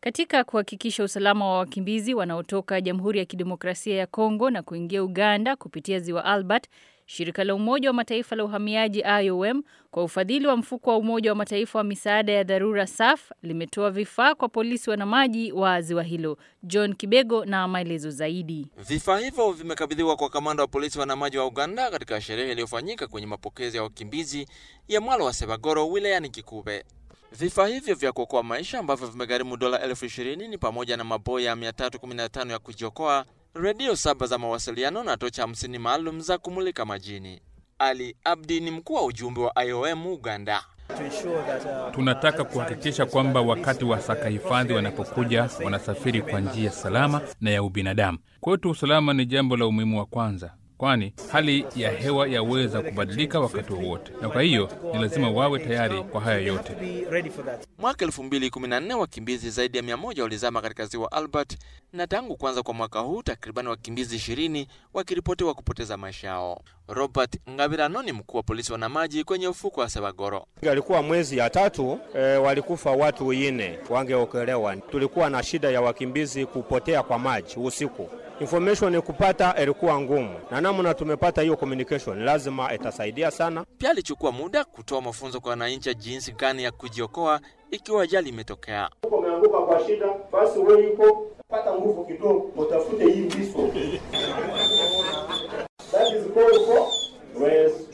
Katika kuhakikisha usalama wa wakimbizi wanaotoka Jamhuri ya Kidemokrasia ya Kongo na kuingia Uganda kupitia Ziwa Albert, shirika la Umoja wa Mataifa la uhamiaji IOM kwa ufadhili wa mfuko wa Umoja wa Mataifa wa misaada ya dharura SAF limetoa vifaa kwa polisi wanamaji wa ziwa hilo. John Kibego na maelezo zaidi. Vifaa hivyo vimekabidhiwa kwa kamanda wa polisi wanamaji wa Uganda katika sherehe iliyofanyika kwenye mapokezi ya wakimbizi ya mwalo wa Sebagoro wilayani Kikube. Vifaa hivyo vya kuokoa maisha ambavyo vimegharimu dola elfu ishirini ni pamoja na maboya 315 ya kujiokoa, redio saba za mawasiliano na tocha hamsini maalum za kumulika majini. Ali Abdi ni mkuu wa ujumbe wa IOM Uganda. Tunataka kuhakikisha kwamba wakati wasaka hifadhi wanapokuja wanasafiri kwa njia salama na ya ubinadamu. Kwetu usalama ni jambo la umuhimu wa kwanza, kwani hali ya hewa yaweza kubadilika wakati wowote, na kwa hiyo ni lazima wawe tayari kwa haya yote. Mwaka 2014 wakimbizi zaidi ya 100 walizama katika ziwa Albert, na tangu kuanza kwa mwaka huu takriban wakimbizi 20 wakiripotiwa kupoteza maisha yao. Robert Ngabirano ni mkuu wa polisi wanamaji kwenye ufuko wa Sebagoro. Alikuwa mwezi ya tatu e, walikufa watu ine wangeokelewa. Tulikuwa na shida ya wakimbizi kupotea kwa maji usiku information kupata ilikuwa ngumu, na namna tumepata hiyo communication lazima itasaidia sana. Pia alichukua muda kutoa mafunzo kwa wananchi jinsi gani ya kujiokoa ikiwa ajali imetokea. Uko umeanguka kwa shida, basi wewe iko pata nguvu kidogo, utafute hii viso that is called for